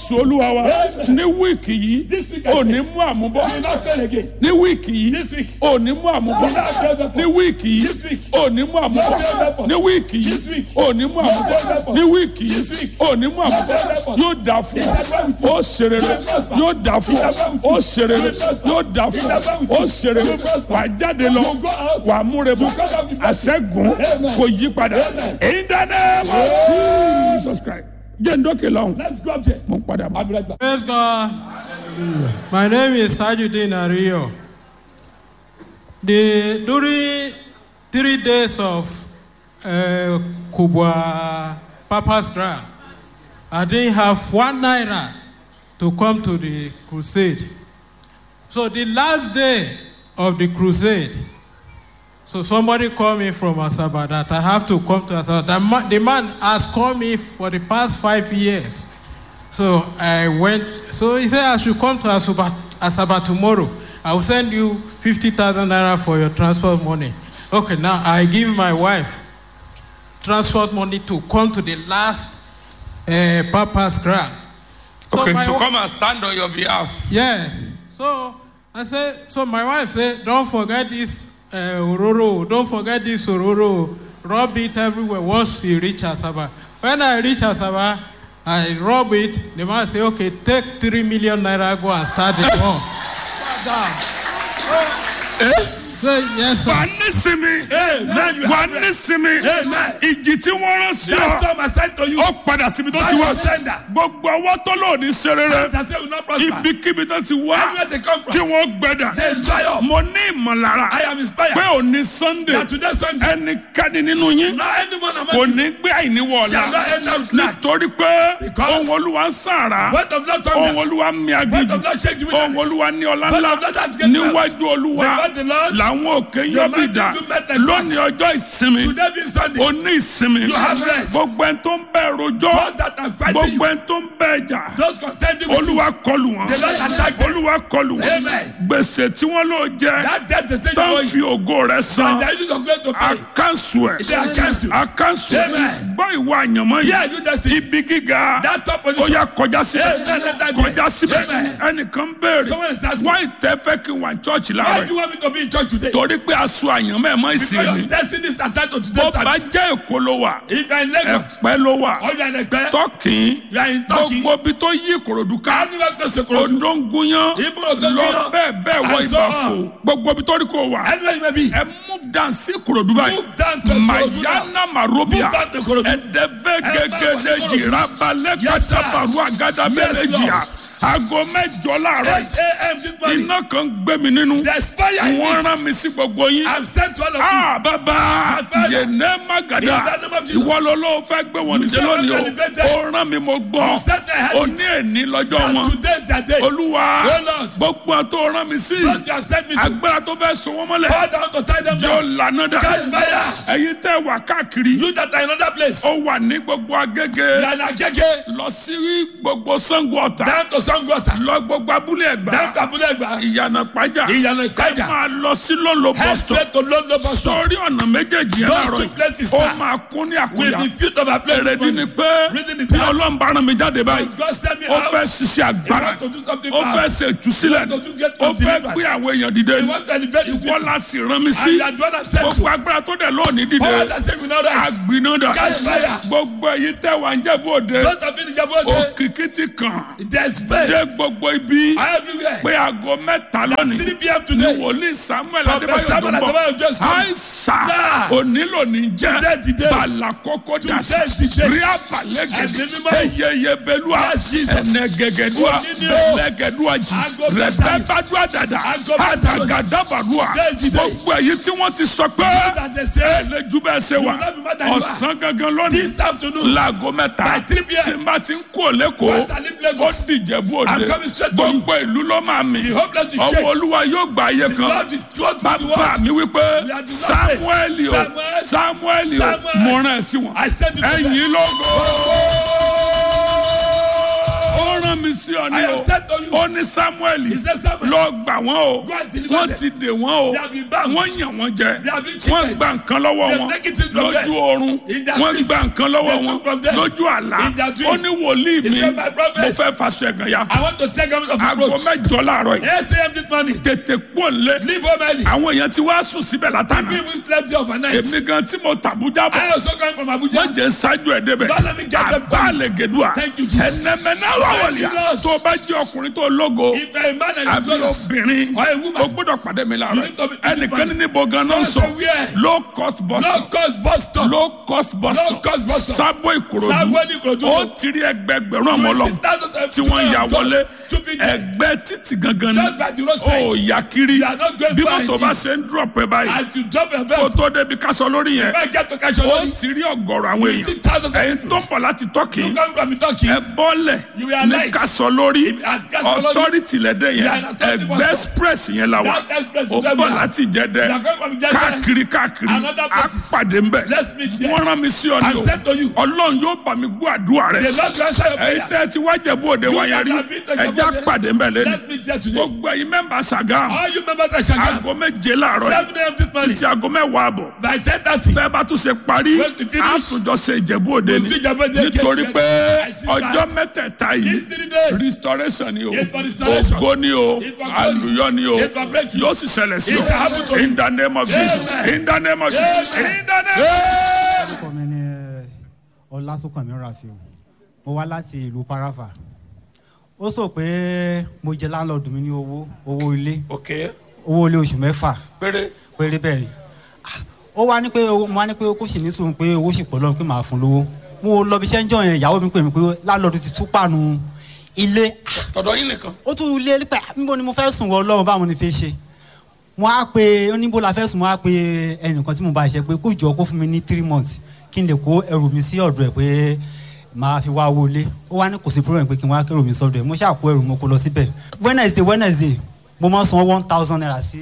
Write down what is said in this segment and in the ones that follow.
jésù olúwa wa ní wíìkì yìí This week I ò ní say, mú àmúbọ́ You will not fail again. ní wíìkì yìí This week. ò ní mú àmúbọ́ ní wíìkì This yìí week. ò ní mú àmúbọ́ ní wíìkì This yìí week. ò ní mú àmúbọ́ ní wíìkì This yìí week. ò ní mú àmúbọ́ yóò dà fún ọ ó ṣerere yóò dà fún ọ ó ṣerere yóò dà fún ọ ó ṣerere wà á jáde lọ wà á múre bọ àṣẹgun kò yí padà in the name of Jesus Christ jẹ́ ndókè lọ́hùn Let's go up there. mo ń padà bọ̀. I'll be right back. Praise God. My name is Sajudin Ario. The during three days of uh, Kubwa Papa's grant, I didn't have one naira to come to the crusade. So the last day of the crusade, so somebody called me from Asaba that I have to come to Asaba. The man, the man has called me for the past five years. So I went. So he said I should come to Asaba, Asaba tomorrow. I will send you fifty thousand naira for your transport money. Okay, now I give my wife transport money to come to the last uh, Papa's grant. So okay my to wa- come and stand on your behalf. Yes. So I said, so my wife said, don't forget this uh, Ororo, don't forget this Ororo. Rub it everywhere once you reach Asaba. When I reach Asaba, I rub it. The man say, okay, take three million naira, go and start the war. So yes, sir. wà á ní sinmi Amen. You wà á have ní rest. sinmi Amen. ìjì tí wọ́n rán sí That ọ storm has sent to you. ó padà síbi tó Back ti wá to sender. gbogbo ọwọ́ tó lò ní serere That say will not prosper. ibikíbi tó ti wá Anywhere they come tí from. wọ́n gbẹdà They dry up. mo ní ìmọ̀lára I am inspired. pé òní sunday That today Sunday. ẹnikẹ́ni nínú yín Now anyone among kò you ní gbé àìníwọ̀ ọ̀la shall not enter with lack. nítorí pé Because ohun olúwa ń sàrà Word of Lord ohun thunders. olúwa ń mi Word agbèjì of Lord shake the ohun wilderness. olúwa ní ọlá Word ńlá of Lord has get wealth. níwájú olúwa The word of the Lord. làwọn òkè The yọ bí mighty dà do met like lónìí wax. ọjọ́ ìsinmi Today being Sunday. oní ìsinmi You have rest. gbogbo ẹni tó ń bẹ rojọ́ Those that are fighting gbogbo you. ẹni tó ń bẹ jà Those contending with you. olúwa kọlù wọn The Lord attack them. olúwa kọlù wọn Amen. gbèsè tí wọn lò jẹ That death they say tó you owe ń you. fi ògo rẹ And san they are using your grace to pay. àkànṣù ẹ They are against you. àkànṣù ẹ Amen. gbọ́ ìwà àyànmọ́ Yeah, yìí you destiny. ibi gíga That top ó position. yà kọjá síbẹ̀ Amen. Let that be. kọjá síbẹ̀ Amen. ẹnìkan béèrè Someone is asking. wọ́n ìtẹ́ fẹ́ kí n wà ní chọ́ọ̀chì Why láàárọ̀ do you want me to be in church today? torí pé aṣọ àyànmọ́ ẹ̀ mọ́ Because ìsìn your ni destiny is attached to bó today's bá service. jẹ́ èkó ló wà If you are in Lagos ẹ̀pẹ́ ló wà or you are in Ekpe, tọ́kìn you are in Turkey, gbogbo ibi tó yí ìkòròdú ká anywhere close to Ikorodu, odóńgúnyán Even Odonguyan. lọ bẹ́ẹ̀ bẹ́ẹ̀ wọ And so ìbàfò on. gbogbo ibi tó rí kò wà anywhere you may be, ẹ move down sí ìkòròdú báyìí move down to Ikorodu now. mayana marobia Move down to Ikorodu. ẹdẹfẹ gẹgẹdẹ Ikorodu. jìrà balẹ Yes, sir. katabaru agada Yes, bẹlẹ Lord. jìyà aago mẹ́jọ láàárọ̀ 8 a.m. this morning, iná kan gbé mi nínú there's fire in wọ́n me. rán mi sí gbogbo yín. I'm sent to all of you. Ah, bàbá father, yẹnẹ magada in the name of Jesus. ìwọ ló ló fẹ́ gbé wọn níjẹ́ said lónìí we're gonna get o ó rán mi mo You gbọ́ said I had ó it. ní èní lọ́jọ́ And wọn today is the day. olúwa Oh, Lord. gbogbo àtó rán mi sí Don't you have sent me to agbára tó fẹ́ so wọ́n mọ́lẹ̀ bow down to tie them jọ down. lànà dà Catch fire. ẹ̀yin tẹ́ wà káàkiri You that are in another place, ó wà ní gbogbo agége you are in Agege, lọ sí gbogbo sango ọ̀tà down to Sangota, lọ gbogbo abúlé ẹ̀gbá down to Abulegba, ìyànà pàjá Ìyànà ẹ Ìpájà. máa lọ sí lọ́nlọ́ head bọ́sítọ̀ straight to London bus stop. sórí ọ̀nà méjèèjì yẹn Those láàárọ̀ two places, ó sir, máa kún ní Will àkúnya be filled of a place. this èrèdí ni morning. pé Reason is bí that- ọlọ́run bá rán mi jáde báyìí God send me ó out. fẹ́ ṣiṣẹ́ He agbára want to do something ó bad. fẹ́ ṣe ìtúsílẹ̀ He want to get ó some fẹ́ deliverance. gbé àwọn èèyàn dìde He want to elevate his ìwọ people. la sì rán mi sí And you are the one that sent gbogbo you. agbára tó dẹ̀ lónìí dìde Power that say we know that. agbináda Catch fire. gbogbo èyí tẹ̀ wá ń jẹ́bú òde Don't have been in Jabode. òkìkí ti kàn There's faith dé gbogbo ibi everywhere. pé aago mẹ́ta lónìí 3 p.m. ni today. wòlíì samuel Prophet adébáyọ̀ tó Samuel ń bọ̀ Adébáyọ̀ just come. àìsà Sir. onílò ní jẹ́ Today is the day. bàlà kókó Today dàsí is the day. rí Ẹ̀mí àbàlẹ́gẹ̀dẹ̀ mímọ́. eyeye belua Yes, Jesus. ẹnẹgẹgẹdua Òní ni o. lẹgẹdua jì Aago mẹ́ta. rẹbẹbàdua dada Aago mẹ́ta. àtàgàdàbàdua Today is the day. gbogbo èyí tí wọ́n ti sọ pé that they say lẹ́jú bẹ́ẹ̀ ṣe wà will not be mad at you. ọ̀sán gangan lónìí this afternoon. láago mẹ́ta By 3 p.m. tí n bá ti ń kó lẹ́kọ̀ọ́ Once I leave Lagos, ó dìjẹ́bú òde I'm coming straight to you. gbogbo ìlú ló máa mì The hopeless will ọwọ́ shake. olúwa yóò gba ayé The kan Lord will go to the bàbá world. mi wípé We are the samuel o Samuel. samuel o Samuel. mo rán ẹ sí wọn I said it to them. ẹ̀yin lógo ó rán rán mi sí ọ ní I o have said to you. ó ní samuel He said, Samuel, lọ gbà wọ́n o Go and deliver wọ́n them. ti dè wọ́n o They have been bound. wọ́n yàn wọ́n jẹ They have been wọ́n cheated. gba nǹkan lọ́wọ́ They wọn take it from lójú them. oorun In their wọ́n sleep. gba nǹkan lọ́wọ́ They wọn took from them. lójú àlá In their dream. ó ní wòlíì He mi said, "My prophet, mo fẹ́ faṣọ ẹ̀gàn ya I want to take out of aago approach. mẹ́jọ láàárọ̀ yìí 8 a.m. this morning. tètè kú òǹlé Leave home early. àwọn èèyàn ti wá sùn síbẹ̀ látàná People who slept there overnight. èmi gan tí mo tàbújá bọ̀ I also come from Abuja. wọ́n jẹ́ ṣáájú ẹ̀ débẹ̀ Don't let me get them àbá lè gèdúà Thank you, Jesus. ẹnẹmẹ́nà wàwọ̀lìyà Thank you, Jesus. tó o bá jẹ́ ọkùnrin tó lógo If a man and àbí a glorious, obìnrin or a woman, o gbọ́dọ̀ pàdé mi You láàárọ̀ need to be- ẹnìkan ní níbo gan náà Tell sọ us where. low cost bus no stop cause bus stop. low cost bus Low stop cost bus stop. sábò ìkòròdú Sábò ní Ìkòròdú. ó ti rí ẹgbẹgbẹ̀rún ọmọ lọ tí wọ́n ya wọlé ẹgbẹ́ títì gangan Just by the ni roadside. ó yà kiri You are not going bí far mọ́tò in bá it. ṣe ń drop ẹ báyìí As you drop your kó veil, tó débi kásọ lórí yẹn I get to catch your ó money. ti rí ọ̀gọ̀rọ̀ àwọn You see èèyàn thousands of ẹ̀yin people. tó ń bọ̀ láti tọ́kì You come from Turkey. ẹ bọ́lẹ̀ You are ní light. kásọ lórí If- at Kaso Lori. authority lẹ́dẹ̀ You yẹn are an authority ẹgbẹ́ bus stop. express yẹn la wà That express is ó where we bọ̀ are. láti jẹ́dẹ́ You are coming from Jede. káàkiri káàkiri Another á places. pàdé ń bẹ̀ Let's meet there. wọ́n rán mi sí ọ ní I've said to you. o ọlọ́run yóò bá mi gbọ́ àdúrà rẹ̀ The Lord will answer your ẹ̀yin prayers. tẹ́ ti wá jẹ̀bú òde You wa yẹn that rí have been to ẹ̀já Jebode. pàdé ń bẹ̀ lẹ́nu Let me there today. gbogbo ẹ̀yin mẹ́mbà Sàgámù All you members of Shagam, aago méje láàárọ̀ yìí 7 a.m. this morning, títí aago mẹ́wàá àbọ̀ by 10.30, bẹ́ẹ̀ bá tún ṣe parí When to finish, àtúnjọ ṣe ìjẹ̀bú òde we'll ni do Jebode again. nítorí pé I see ọjọ́ that. mẹ́tẹ̀ẹ̀ta yìí These three days, restoration ni o It's for restoration. ògo ni o It's for glory. àlùyọ ni o It's for breakthrough. yóò sì ṣẹlẹ̀ sí It will happen o to you. in the name of Jesus Amen. in the name of Jesus Amen. in the name of Jesus. orúkọ mi ni ọlásùnkànmí rafiu mo wá láti ìlú parafa ó sọ pé mo jẹ láńlọ́ọ̀dù mi ní owó owó ilé okay, owó ilé oṣù mẹ́fà péré. péré bẹ́ẹ̀ ni Ah, ó wá ní pé owó- mo wá ní pé kó sì ní sùn pé owó sì pọ̀ lọ́run pé màá fún lówó mo lọ bí iṣẹ́ ń jọ yẹn ìyàwó mi pè mí pé láńlọ́ọ̀dù ti tú pàánù ilé Ah, tọ̀dọ̀ yín nìkan. ó tún lé pé níbo ni mo fẹ́ sùn wọ ọlọ́run báwo ni fi ṣe mo á pe oníbo la fẹ́ sùn mo á pe ẹnìkan tí mo bá ṣe pé kó jọ kó fún mi ní three months kí n lè kó ẹrù mi sí ọ̀dọ̀ ẹ̀ pé màá fi wá wọlé ó wá ní kò sí problem pé kí n wá kẹrù mi sọ́dọ̀ ẹ̀ mo ṣáà kó ẹrù mo kó lọ síbẹ̀ wednesday wednesday mo máa ń san one thousand naira sí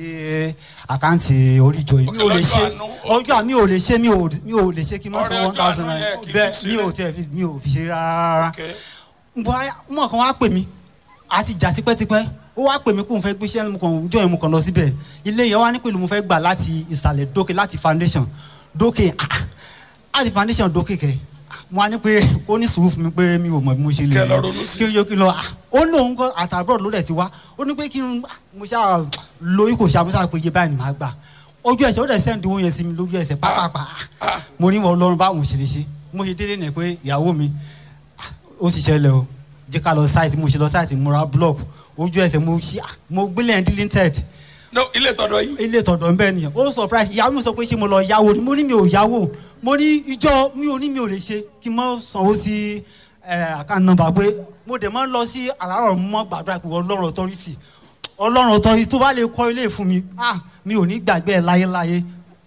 àkáǹtì oríjọ yìí mi ò lè lọ́jọ́ ṣe àánú, ọjọ́ mi ò lè ṣe mi ò mi ò lè ṣe kí n má Ọrẹ san one ọjọ́ thousand àánú naira yẹn kì í fi bẹ́ẹ̀ mi ò sílẹ̀. tiẹ̀ fi mi ò fi ṣe rárá Okay. mo kàn wá pè mí àti jà tipẹ́tipẹ́ ó wá pè mí kó n fẹ́ gbéṣẹ́ mo kàn jọ yẹn mo kàn lọ síbẹ̀ ilé yẹn wá ní pẹ̀lú mo fẹ́ gbà láti ìsàlẹ̀ dókè láti foundation dókè ah, láti foundation dókè kẹ mo wá ní pé ó ní sùúrù fún mi pé mi ò mọ̀ bí mo ṣe lè Kẹ́ lọ ronú sí. kí n yọ kí n lọ ah, ó lóun kọ àtàbọ̀ ló dẹ̀ ti wá ó ní pé kí n ah, mo ṣáà lóyún kò ṣáà mo ṣáà pé iye báyìí ni màá gbà ojú ẹsẹ̀ ó dẹ̀ sẹ́ndì owó yẹn sí mi lójú ẹsẹ̀ pápápá ah. mo ní wọn lọ́rùn báwo mo ṣe lè ṣe mo ṣe délé nẹ̀ pé ìyàwó mi ó ti ṣẹlẹ̀ o jẹ́ ká lọ sáìtì mo ṣe lọ sáìtì mo ra block ojú ẹsẹ̀ mo ṣí mo gbélé ẹ̀ deleted no ilé tọ̀dọ̀ yín. ilé tọ̀dọ̀ ń bẹ́ẹ̀ nìyẹn ó surprise ìyàwó mi sọ pé ṣé mo lọ yáwó ni mo ní mi ò yáwó mo ní ìjọ mi ò ní mi ò lè ṣe kí n mọ sanwó sí àkáǹtì nọ́mbà pé mo dẹ̀ mọ́ lọ sí àràárọ̀ mọ́ gbàdúrà pé ọlọ́run authority ọlọ́run authority tó bá lè kọ́ ilé fún mi ah mi ò ní gbàgbé ẹ̀ láyéláyé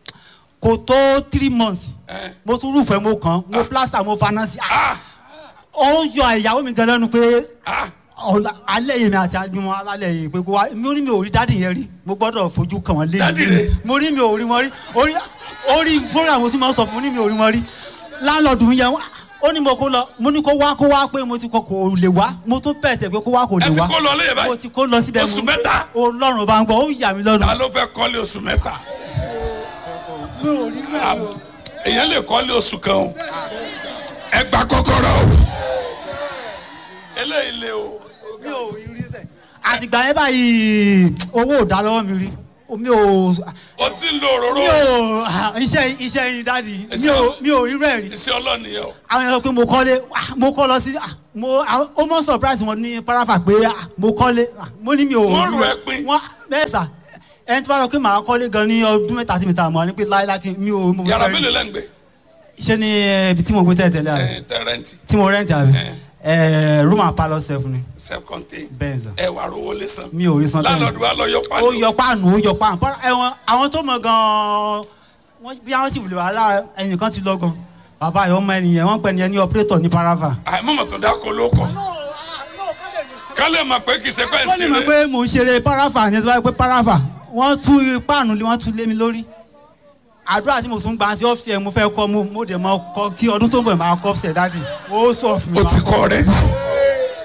kò tó three months Eh. mo tún rúfẹ́ mo kàn mo plaster mo finance ah ah ó ń yọ ìyàwó mi gan lẹ́nu pé ah ọ̀la alẹ́ yìí mi àti agbimọ alálẹ̀ yìí pé kó wá mi ò ní mi ò rí dádì yẹn rí mo gbọ́dọ̀ fojú kàn wọ́n lé Dádì rẹ̀? mo rí mi ò rí wọn rí orí orí program mo sì máa ń sọ fún ní mi ò rí wọn rí láńlọ́ọ̀dù yẹn wá ó ní mo kó lọ mo ní kó wá kó wá pé mo ti kọ kò lè wá mo tún bẹ̀ tẹ̀ pé kó wá kò lè ẹ ti wá kó lọ léyè mo báyìí. ti kó lọ síbẹ̀ Oṣù mo- mẹ́ta? ọlọ́run bá ń gbọ́ ó yà mí lọ́nu ta ló fẹ́ kọ́lé oṣù mẹ́ta. Ah, èèyàn lè kọ́lé oṣù kan o. ẹ gba kọ́kọ́rọ́ o. eléyìí le o. mi ò rí rí sẹ̀ àtìgbà yẹn báyìí owó ò dá lọ́wọ́ mi rí mi ò o ti ń lo òróró mi ò iṣẹ́ iṣẹ́ yín dáàdi mi ò mi ò rí rẹ̀ rí iṣẹ́ ọlọ́nìyẹn o. àwọn èèyàn pé mo kọ́lé ah, mo kọ́ lọ sí ah, mo àwọn- ó mọ̀ surprise wọn ní parafa pé ah, mo kọ́lé ah, mo ní mi ò Wọ́n rí rù rẹ̀. ẹ́ pín. wọ́n bẹ́ẹ̀ sà ẹni tí wọ́n sọ pé màá kọ́lé gan ní ọdún mẹ́ta sí mi ta mọ́ ni pé láíláí kí mi ò mo yàrá fẹ́ rí. mélòó lẹ́ ń gbé. ṣé ní eh, ibi tí mo gbé tẹ̀tẹ̀lẹ̀ àrẹ ẹ tẹrẹntì tí mo rẹ́ǹtì àrẹ Eh. ẹ room and parlour self ni self contained. bẹ́ẹ̀ sà ẹ wà rówó lé san. mi ò rí san bẹ́ẹ̀ lálọ́dún wa lọ yọ ó pálí. yọ páànù ó yọ páànù Bọ́lá- ẹ̀wọ̀n àwọn tó mọ̀ gan-an wọ́n bí àwọn sì wùlé wàhálà ẹnìkan ti lọ gan bàbá yìí ọmọ ẹnìyẹn wọ́n pẹ̀ ní ẹni operator ní parafa. àìmọ̀mọ̀ tó dáko ló kọ̀. kálẹ̀ mọ̀ pé kì í ṣe pẹ́ wọ́n lè mọ̀ ṣeré. pé mò ń ṣeré parafa ní ẹ̀sìn báyìí pé parafa wọ́n tú páànù lé wọ́n tú lé mi lórí àdúrà tí mo tún gbà sí ọ́fíìsì ẹ̀ mo fẹ́ kọ́ mo mo dẹ̀ mọ́ kọ́ kí ọdún tó ń bọ̀ máa kọ́ ọ́fíìsì ẹ̀ dáàdì ó sọ fún mi. o máa ti kọ́. kọ́ rẹ̀.